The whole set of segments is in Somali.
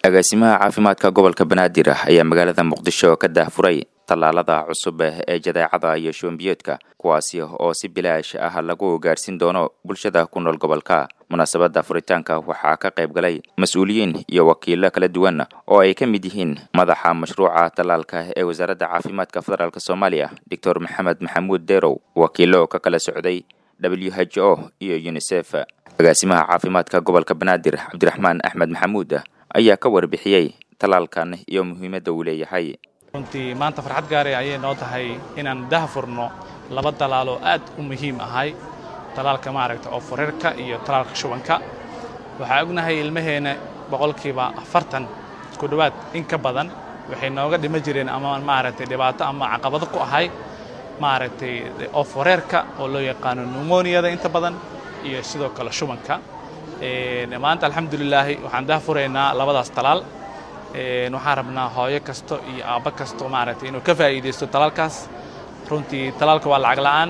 agaasimaha caafimaadka gobolka banaadir ayaa magaalada muqdisho ka daahfuray tallaalada cusub ee jadeecada iyo shuwanbiyoodka kuwaasi oo si bilaash ah lagu gaarhsiin doono bulshada ku nool gobolka munaasabadda furitaanka waxaa ka qayb galay mas-uuliyiin iyo wakiilo kala duwan oo ay ka mid yihiin madaxa mashruuca tallaalka ee wasaaradda caafimaadka federaalk soomaaliya doctor maxamed maxamuud derow wakiilo ka kala socday w h o iyo unisef agaasimaha caafimaadka gobolka banaadir cabdiraxmaan axmed maxamuud ayaa ka warbixiyey tallaalkan iyo muhiimadda uu leeyahay runtii maanta farxad gaare ayay noo tahay inaan dahfurno laba talaaloo aad u muhiim ahay talaalka maaragta oo furarka iyo talaalka shubanka waxaa ognahay ilmaheenna boqolkiiba afartan ku dhowaad in ka badan waxay nooga dhima jireen ama maaragtay dhibaato ama caqabado ku ahay maaragtay oo fureerka oo loo yaqaano numoniyada inta badan iyo sidoo kale shubanka maanta alxamdulilaahi waxaan dahfuraynaa labadaas talaal waxaan rabnaa hooyo kasto iyo aabbo kasto maaragtay inuu ka faa'iidaysto talaalkaas runtii talaalka waa lacag la'aan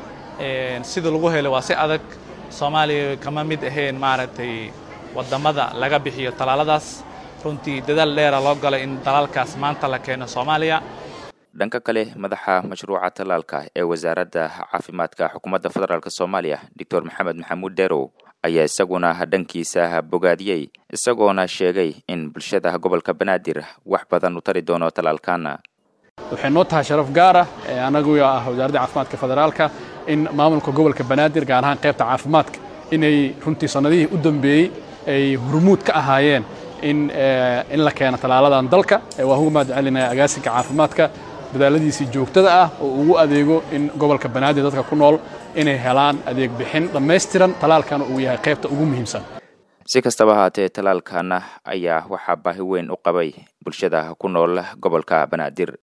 sida lagu helo waa si adag soomaaliya kama mid ahayn maaragtay waddamada laga bixiyo talaaladaas runtii dadaal dheera loo galay in talaalkaas maanta la keeno soomaaliya dhanka kale madaxa mashruuca tallaalka ee wasaaradda caafimaadka xukuumadda federaalk soomaaliya doctor maxamed maxamuud derow ayaa isaguna dhankiisa bogaadiyey isagoona sheegay in bulshada gobolka banaadir wax badan u tari doono tallaalkan waxay noo tahay sharaf gaara annagu ah wasaaradda caafimaadka federaalka in maamulka gobolka banaadir gaar ahaan qaybta caafimaadka inay runtii sannadihii u dambeeyey ay hurmuud ka ahaayeen in in la keeno tallaaladan dalka waa ugu mahad celinaya agaasinka caafimaadka dadaaladiisii joogtada ah oo ugu adeego in gobolka banaadir dadka ku nool inay helaan adeeg bixin dhammaystiran talaalkana uu yahay qaybta ugu muhiimsan si kastaba ahaatee talaalkan ayaa waxaa baahi weyn u qabay bulshada ku nool gobolka banaadir